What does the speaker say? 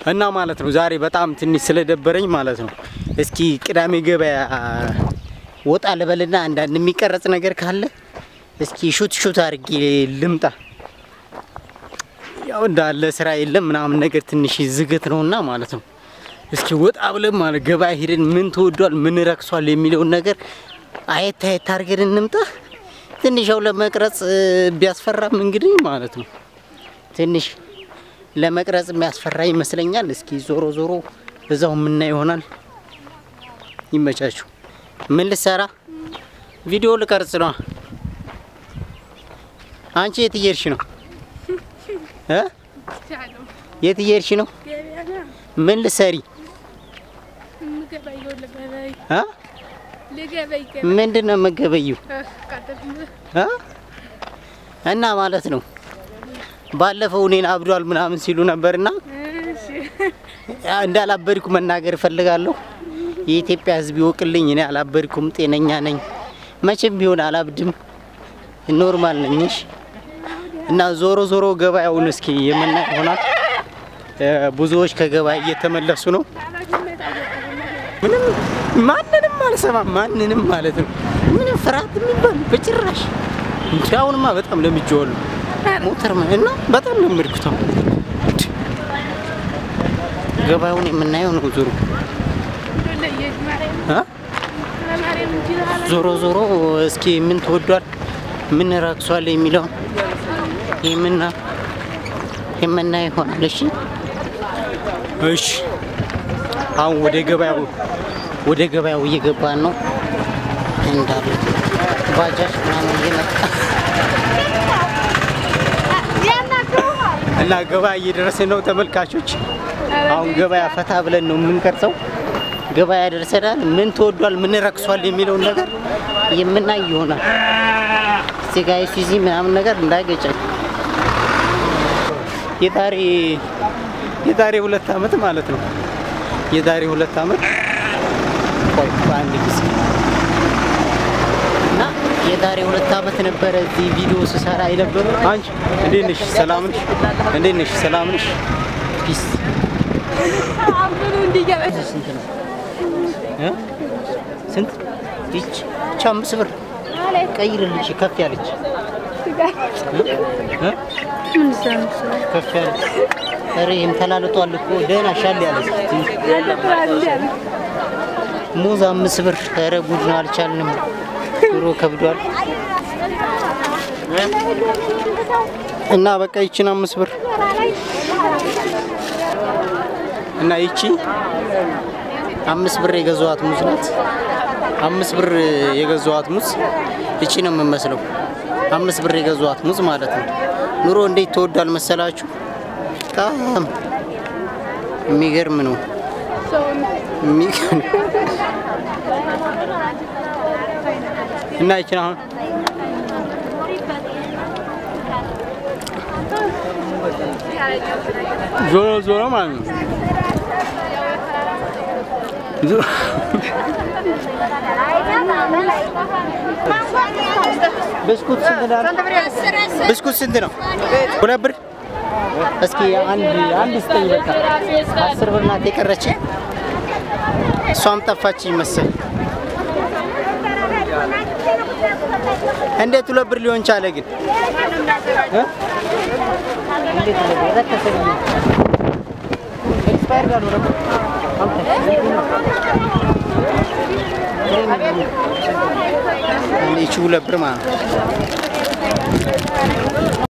እና ማለት ነው ዛሬ በጣም ትንሽ ስለደበረኝ ማለት ነው እስኪ ቅዳሜ ገበያ ወጣ ልበልና አንዳንድ የሚቀረጽ ነገር ካለ እስኪ ሹት ሹት አድርጌ ልምጣ። ያው እንዳለ ስራ የለም ምናምን ነገር ትንሽ ዝግት ነውና ማለት ነው። እስኪ ወጣ ብለን ማለት ገበያ ሄደን ምን ተወዷል፣ ምን ረክሷል የሚለውን ነገር አየት አየት አድርገን እንምጣ። ትንሽ ያው ለመቅረጽ እ, ቢያስፈራም እንግዲህ ማለት ነው ትንሽ ለመቅረጽ የሚያስፈራ ይመስለኛል። እስኪ ዞሮ ዞሮ እዛው የምናየው ይሆናል። ይመቻችሁ። ምን ልሰራ? ቪዲዮ ልቀርጽ ነው። አንቺ የት እየሄድሽ ነው? እ? የት እየሄድሽ ነው? ምን ልሰሪ? እ? ምንድን ነው የምትገበይው? እ? እና ማለት ነው ባለፈው እኔን አብዷል ምናምን ሲሉ ነበርና እንዳላበድኩ መናገር እፈልጋለሁ። የኢትዮጵያ ሕዝብ ይወቅልኝ። እኔ አላበድኩም፣ ጤነኛ ነኝ። መቼም ቢሆን አላብድም፣ ኖርማል ነኝ። እሺ። እና ዞሮ ዞሮ ገበያውን እስኪ የምናይ ይሆናል። እ፣ ብዙዎች ከገበያ እየተመለሱ ነው። ምንም ማንንም አልሰማም፣ ማንንም ማለት ነው። ምንም ፍርሃት የሚባል በጭራሽ እንጂ አሁንማ በጣም ለምጄዋለሁ። ሞተር ምን እና በጣም ለመድኩት። አሁን ገበያውን የምናየው ነው ዞሮ እ? ዞሮ ዞሮ እስኪ ምን ተወዷል፣ ምን ረክሷል የሚለውን የምና የምናየው ይሆናል። እሺ እሺ። አሁን ወደ ገበያው ወደ ገበያው እየገባን ነው እንዳለ ባጃጅ ምናምን እየመጣ እና ገበያ እየደረስን ነው ተመልካቾች። አሁን ገበያ ፈታ ብለን ነው የምንቀርጸው። ገበያ ደርሰናል። ምን ተወዷል፣ ምን ረክሷል የሚለውን ነገር የምናይ ይሆናል። እዚህ ጋር ሱዚ ምናምን ነገር እንዳይገጨኝ የዛሬ የዛሬ ሁለት ዓመት ማለት ነው የዛሬ ሁለት ዓመት ቆይ በአንድ ጊዜ እና የዛሬ ሁለት ዓመት ነበረ እዚህ ቪዲዮ ስሰራ የነበረ። አንቺ እንዴት ነሽ? ሰላም ነሽ? እንዴት ነሽ? ሰላም ነሽ? ፒስ ስንት ነው እ? ስንት ይች ይች አምስት ብር ቀይርልሽ ከፍ ያለች እ? ከፍ ያለች ኧረ ይሄም ተላልጧል እኮ ደህና ሻል ያለች ሙዝ አምስት ብር ኧረ ጉድ ነው አልቻልንም ኑሮ ከብዷል እ? እና በቃ ይችን አምስት ብር እና ይቺ አምስት ብር የገዛዋት ሙዝ ናት። አምስት ብር የገዛዋት ሙዝ እቺ ነው የምመስለው። አምስት ብር የገዛዋት ሙዝ ማለት ነው። ኑሮ እንዴት ተወዷል መሰላችሁ? በጣም የሚገርም ነው። የሚገርም እና ይችን አሁን ዞሮ ዞሮ ማለት ነው ዞሮ ብስኩት ስንት ነው? ብስኩት ስንት ነው? ሁለት ብር። እስኪ አንድ አንድ ስጠኝ በቃ አስር ብር ናት የቀረች። እሷም ጠፋች መሰል። እንዴት ሁለት ብር ሊሆን ቻለ ግን? እ? እንዴት ሁለት ብር ረከሰ ብዬ ኤክስፓየር ጋር ነው ደግሞ ይቺ ሁለት ብር ማለት ነው።